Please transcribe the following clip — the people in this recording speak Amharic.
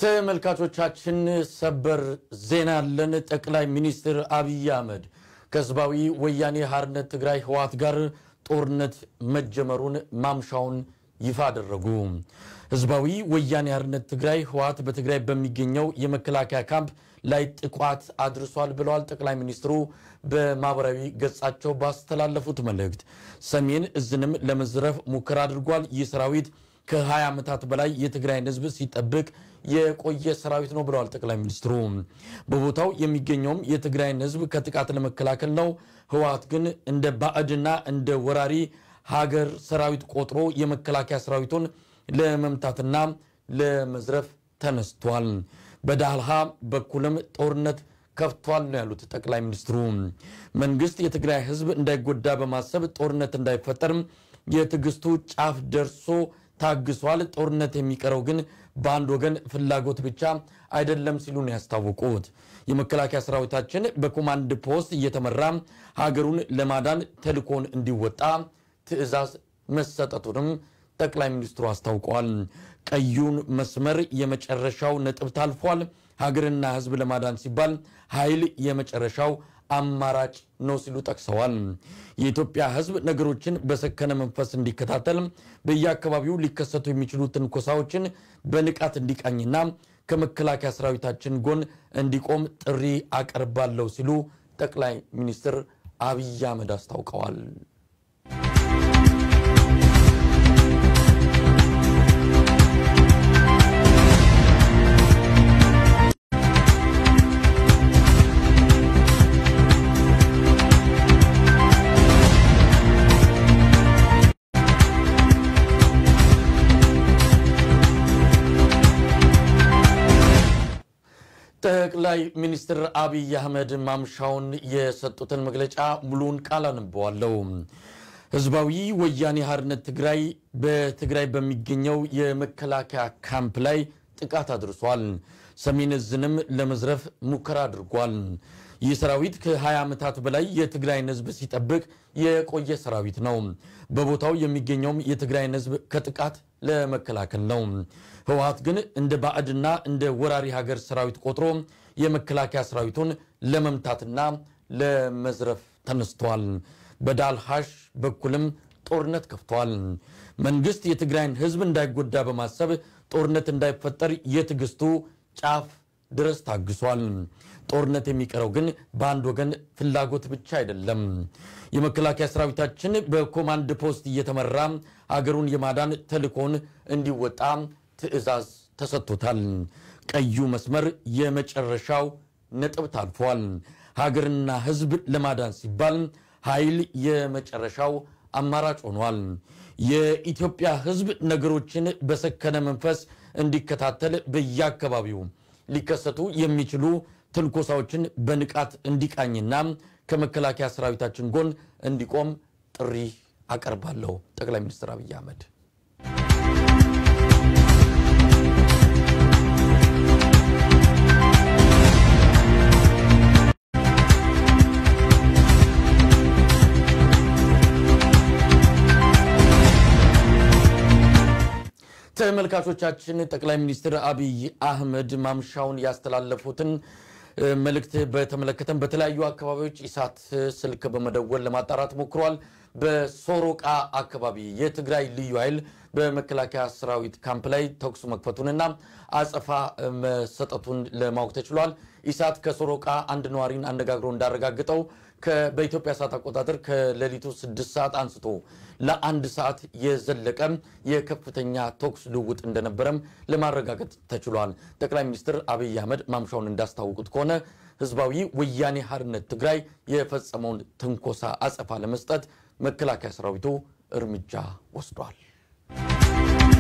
ተመልካቾቻችን ሰበር ዜና አለን። ጠቅላይ ሚኒስትር አብይ አህመድ ከህዝባዊ ወያኔ ሓርነት ትግራይ ህወሓት ጋር ጦርነት መጀመሩን ማምሻውን ይፋ አደረጉ። ህዝባዊ ወያኔ ሓርነት ትግራይ ህወሓት በትግራይ በሚገኘው የመከላከያ ካምፕ ላይ ጥቃት አድርሷል ብለዋል። ጠቅላይ ሚኒስትሩ በማህበራዊ ገጻቸው ባስተላለፉት መልእክት ሰሜን እዝንም ለመዝረፍ ሙከራ አድርጓል። ይህ ሰራዊት ከ20 ዓመታት በላይ የትግራይን ህዝብ ሲጠብቅ የቆየ ሰራዊት ነው ብለዋል ጠቅላይ ሚኒስትሩ። በቦታው የሚገኘውም የትግራይን ህዝብ ከጥቃት ለመከላከል ነው። ህወሓት ግን እንደ ባዕድና እንደ ወራሪ ሀገር ሰራዊት ቆጥሮ የመከላከያ ሰራዊቱን ለመምታትና ለመዝረፍ ተነስቷል። በዳልሃ በኩልም ጦርነት ከፍቷል ነው ያሉት ጠቅላይ ሚኒስትሩ። መንግስት የትግራይ ህዝብ እንዳይጎዳ በማሰብ ጦርነት እንዳይፈጠር የትዕግስቱ ጫፍ ደርሶ ታግሷል። ጦርነት የሚቀረው ግን በአንድ ወገን ፍላጎት ብቻ አይደለም ሲሉ ነው ያስታወቁት። የመከላከያ ሰራዊታችን በኮማንድ ፖስት እየተመራ ሀገሩን ለማዳን ተልኮን እንዲወጣ ትዕዛዝ መሰጠቱንም ጠቅላይ ሚኒስትሩ አስታውቀዋል። ቀዩን መስመር የመጨረሻው ነጥብ ታልፏል። ሀገርና ህዝብ ለማዳን ሲባል ኃይል የመጨረሻው አማራጭ ነው ሲሉ ጠቅሰዋል። የኢትዮጵያ ህዝብ ነገሮችን በሰከነ መንፈስ እንዲከታተል በየአካባቢው ሊከሰቱ የሚችሉ ትንኮሳዎችን በንቃት እንዲቃኝና ከመከላከያ ሰራዊታችን ጎን እንዲቆም ጥሪ አቀርባለሁ ሲሉ ጠቅላይ ሚኒስትር አብይ አህመድ አስታውቀዋል። ጠቅላይ ሚኒስትር አብይ አህመድ ማምሻውን የሰጡትን መግለጫ ሙሉውን ቃል አንበዋለሁ። ህዝባዊ ወያኔ ሓርነት ትግራይ በትግራይ በሚገኘው የመከላከያ ካምፕ ላይ ጥቃት አድርሷል። ሰሜን እዝንም ለመዝረፍ ሙከራ አድርጓል። ይህ ሰራዊት ከ20 ዓመታት በላይ የትግራይን ህዝብ ሲጠብቅ የቆየ ሰራዊት ነው። በቦታው የሚገኘውም የትግራይን ህዝብ ከጥቃት ለመከላከል ነው። ህወሓት ግን እንደ ባዕድና እንደ ወራሪ ሀገር ሰራዊት ቆጥሮ የመከላከያ ሰራዊቱን ለመምታትና ለመዝረፍ ተነስቷል። በዳልሃሽ በኩልም ጦርነት ከፍቷል። መንግስት የትግራይን ህዝብ እንዳይጎዳ በማሰብ ጦርነት እንዳይፈጠር የትዕግስቱ ጫፍ ድረስ ታግሷል። ጦርነት የሚቀረው ግን በአንድ ወገን ፍላጎት ብቻ አይደለም። የመከላከያ ሰራዊታችን በኮማንድ ፖስት እየተመራ አገሩን የማዳን ተልእኮን እንዲወጣ ትዕዛዝ ተሰጥቶታል። ቀዩ መስመር የመጨረሻው ነጥብ ታልፏል። ሀገርና ህዝብ ለማዳን ሲባል ኃይል የመጨረሻው አማራጭ ሆኗል። የኢትዮጵያ ህዝብ ነገሮችን በሰከነ መንፈስ እንዲከታተል በየአካባቢው ሊከሰቱ የሚችሉ ትንኮሳዎችን በንቃት እንዲቃኝና ከመከላከያ ሰራዊታችን ጎን እንዲቆም ጥሪ አቀርባለሁ። ጠቅላይ ሚኒስትር አብይ አህመድ ተመልካቾቻችን ጠቅላይ ሚኒስትር አብይ አህመድ ማምሻውን ያስተላለፉትን መልእክት በተመለከተም በተለያዩ አካባቢዎች ኢሳት ስልክ በመደወል ለማጣራት ሞክሯል። በሶሮቃ አካባቢ የትግራይ ልዩ ኃይል በመከላከያ ሰራዊት ካምፕ ላይ ተኩስ መክፈቱንና አጸፋ መሰጠቱን ለማወቅ ተችሏል። ኢሳት ከሶሮቃ አንድ ነዋሪን አነጋግሮ እንዳረጋግጠው በኢትዮጵያ ሰዓት አቆጣጠር ከሌሊቱ ስድስት ሰዓት አንስቶ ለአንድ ሰዓት የዘለቀ የከፍተኛ ተኩስ ልውውጥ እንደነበረም ለማረጋገጥ ተችሏል። ጠቅላይ ሚኒስትር አብይ አህመድ ማምሻውን እንዳስታወቁት ከሆነ ህዝባዊ ወያኔ ሓርነት ትግራይ የፈጸመውን ትንኮሳ አጸፋ ለመስጠት መከላከያ ሰራዊቱ እርምጃ ወስዷል።